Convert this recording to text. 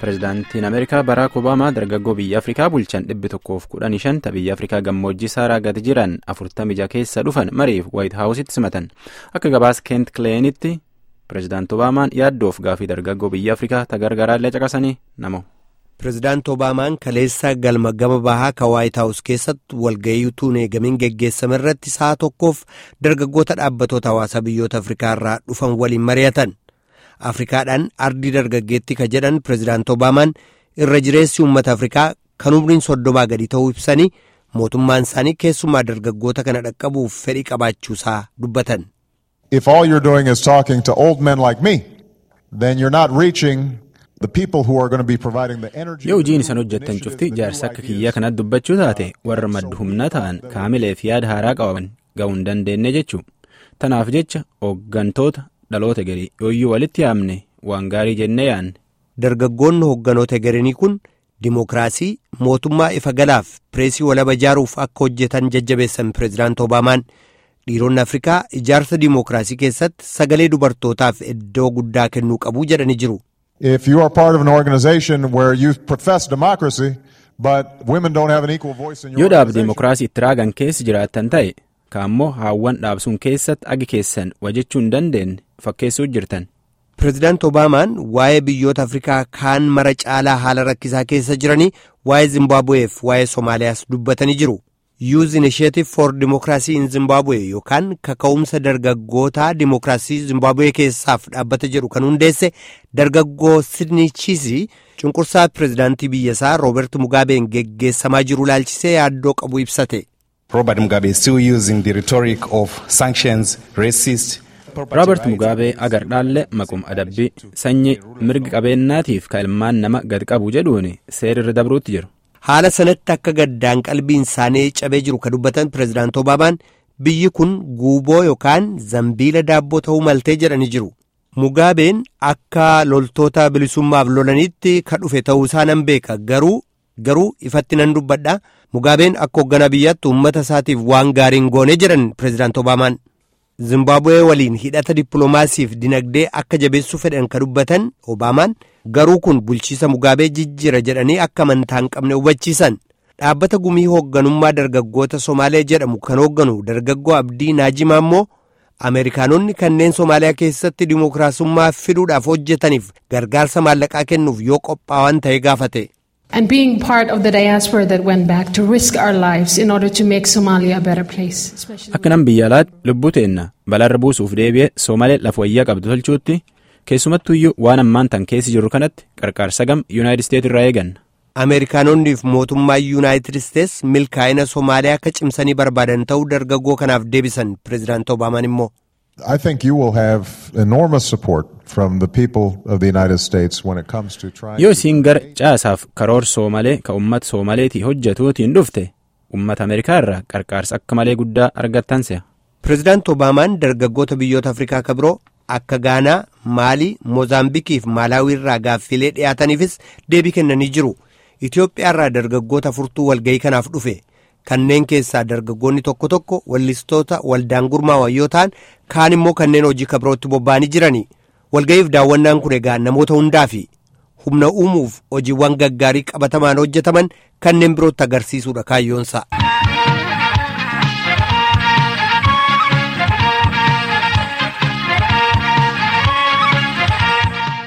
Pireezidaantiin Ameerikaa Baraak Obaamaa dargaggoo biyya Afrikaa bulchan dhibbi tokkoof kudhanii shanta biyya Afrikaa gammoojjii saaraa gadi jiran afurtamii jaha keessa dhufan mariif Waayit Haawusitti simatan. Akka gabaas Keent Kileenitti Pireezidaanti Obaamaan yaaddoof gaafii dargaggoo biyya Afrikaa tagargaraallee caqasanii namo. Pireezidaanti Obaamaan kaleessa galma gama bahaa kan Waayit Haawus keessatti walga'ii utuu hin eegamiin geggeessame irratti sa'a tokkoof dargaggoota dhaabbatoota hawaasaa biyyoota Afrikaa irraa dhufan waliin mari'atan. Afrikaadhaan ardii dargaggeetti ka jedhan Pireezidaanti Obaamaan irra jireessi uummata Afrikaa kan umriin soddomaa gadi ta'uu ibsanii mootummaan isaanii keessumaa dargaggoota kana dhaqqabuuf fedhii qabaachuusaa dubbatan. If all you're doing is talking to old men like me, then you're not reaching the people who are going to be providing the energy. Yoo hojiin isaan hojjettan cufti jaarsa akka kiyyaa kanatti dubbachuu taate warra maddu humna ta'an kaamilee fi yaada haaraa qaban ga'uu hin dandeenye jechuu. Tanaaf jecha hooggantoota dhaloota garii yooyyuu walitti yaamne waan gaarii jennee yaanne. Dargaggoonni hoogganoota garinii kun dimookiraasii mootummaa ifa galaaf pireesii walaba ijaaruuf akka hojjetan jajjabeessan pireezidaanti Obaamaan dhiironni Afrikaa ijaarsa dimookiraasii keessatti sagalee dubartootaaf iddoo guddaa kennuu qabu jedhanii jiru. If you are part of an organization where you profess democracy, but women don't have an equal voice in your Yoo dhaab organization, dimookiraasii itti raagan keessa jiraattan ta'e kaammoo haawwan dhaabsuun keessatti agi keessan wajjechuu hin dandeenye fakkeessuu jirtan. Pireezidaanti Obaamaan waa'ee biyyoota Afrikaa kaan mara caalaa haala rakkisaa keessa jiranii waa'ee Zimbaabuweef waa'ee Somaaliyaas dubbatanii jiru. Youth Initiative for Democracy in Zimbabwe yookaan kaka'umsa dargaggootaa dimookiraasii Zimbabwe keessaaf dhaabbata jedhu kan hundeesse dargaggoo Sidney Chisi cunqursaa pireezidaantii biyyasaa Roobert Mugaabeen geggeessamaa jiru laalchisee yaaddoo qabu ibsate. Robert Mugabe is still using the rhetoric of sanctions, racist. Roobert Mugaabee agardhaallee maquma adabbii sanyii mirga qabeenyaatiif ka ilmaan nama gad qabu jedhuun seerri dabruutti jiru. Haala sanatti akka gaddaan qalbiin isaanii cabee jiru ka dubbatan pireezidaanti Obaamaan biyyi kun guuboo yookaan zambiila daabboo ta'uu maltee jedhanii jiru. Mugaabeen akka loltoota bilisummaaf lolanitti ka dhufe ta'uusaa nan beeka garuu garuu ifatti nan dubbadha. Mugaabeen akka hoogganaa biyyaatti uummata isaatiif waan gaariin goone jedhan pireezidaanti Obaamaan. Zimbaabuwee waliin hidhata dippiloomaasiif dinagdee akka jabeessuu fedhan ka dubbatan Obaamaan garuu kun bulchiisa Mugaabee jijjiira jedhanii akka amantaa hin qabne hubachiisan. Dhaabbata gumii hoogganummaa dargaggoota Somaalee jedhamu kan hoogganu dargaggoo Abdii Naajimaa immoo Ameerikaanonni kanneen Somaaliyaa keessatti dimookiraasummaa fiduudhaaf hojjetaniif gargaarsa maallaqaa kennuuf yoo qophaa'an ta'e gaafate. and being part of the diaspora that went back to risk our lives in order to make Somalia a better place. Especially Akka nam biyya alaatti lubbuu teenna balaarra buusuuf deebi'ee Soomalee lafa wayyaa qabdu tolchuutti keessumattuyyuu waan ammaan tan keessi jiru kanatti qarqaarsa gam Yuunaayitid Isteet irraa eeganna. Ameerikaanonniif mootummaa Yuunaayitid Isteets milkaa'ina Somaaliyaa akka cimsanii barbaadan ta'uu dargaggoo kanaaf deebisan pireezidaanti Obaamaan immoo. I think you will have enormous support from the people of the United States when it comes to trying Yoo to isiin gara caasaaf karoor Soomalee ka uummata Soomaleetii hojjetuutiin dhufte uummata Ameerikaa irraa qarqaarsa akka malee guddaa argattan se'a. Pireezidaanti Obaamaan dargaggoota biyyoota Afrikaa ka biroo akka Gaanaa, Maalii, Moozaambiikii fi Maalaawii irraa gaaffilee dhiyaataniifis deebii kennanii jiru. Itoophiyaa irraa dargaggoota furtuu walga'ii kanaaf dhufe. Kanneen keessaa dargaggoonni tokko tokko wallistoota waldaan gurmaa'an yoo ta'an kaan immoo kanneen hojii kabirootti bobba'anii jirani. Walga'iif daawwannaan kun egaa namoota hundaa fi humna uumuuf hojiiwwan gaggaarii qabatamaan hojjetaman kanneen birootti agarsiisuudha kaayyoonsa.